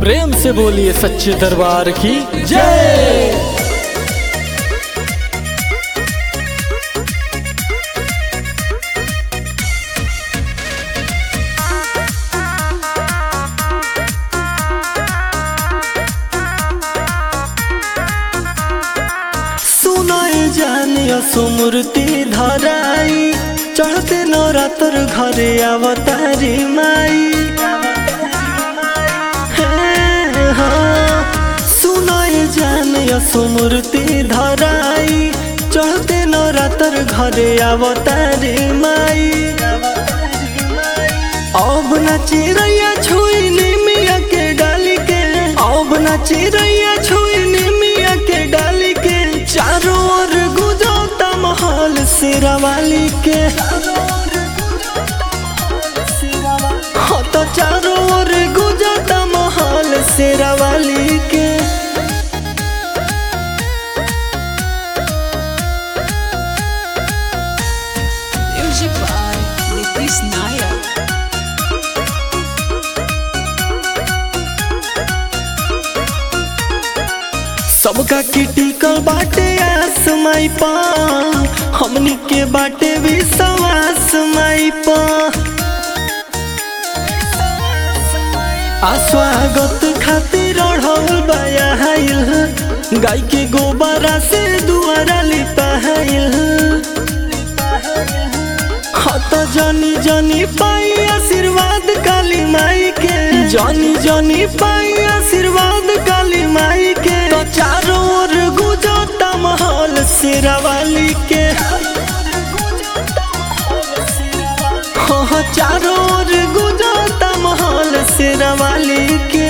प्रेम से बोलिए सच्चे दरबार की जय सुनाए जानिया सुमूर्ति धराई चढ़ते नवरात्र घरे अवतारी माई हे, हाँ। सुनाए जानिया सुमूर्ति धराई चढ़ते नवरात्र घरे अवतारी माई अब न चिड़ैया छुई निमिया के डाली के अब न चिड़ैया छुई निमिया के डाली के चारों ओर गुजरता महल शेरावाली के हाँ तो चारों ओर गुजरता महल शेरावाली के Music by Nitish Nayak. सबका किटिकल बाटे आस माई पा हमनी के बाटे विश्वास माई पा आ स्वागत खातिर अढ़ौल बयाइल गाय के गोबरा से दुआरा लिपाइल हत जनी जनी पाई आशीर्वाद काली माई के जनी जनी पाई आशीर्वाद काली माई के तो चारों ओर गुजरता महल शेरावाली के हाँ चारों ओर गुजरता महल शेरावाली के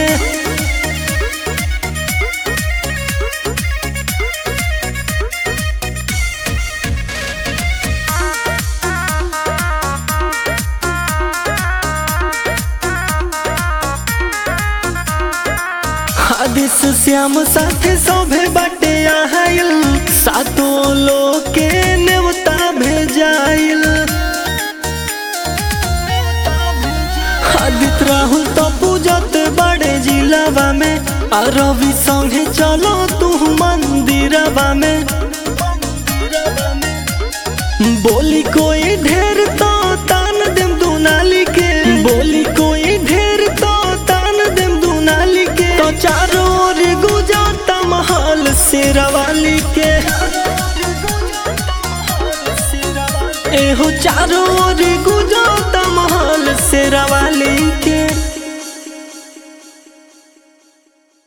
आदिश श्याम साथे सभे बाटे आहाइल सातो लोग के नेवता भेजाइल आदित राहुल तो पूजत बड़े जिलावा में आ रवि संगे चलो तू मंदिरवा में बोली कोई ढेर तो तान देम दुनाली के बोली कोई ढेर तो तान देम दुनाली के तो चारों ओर गुजरता महल शेरावाली के एहो चारों ओर गु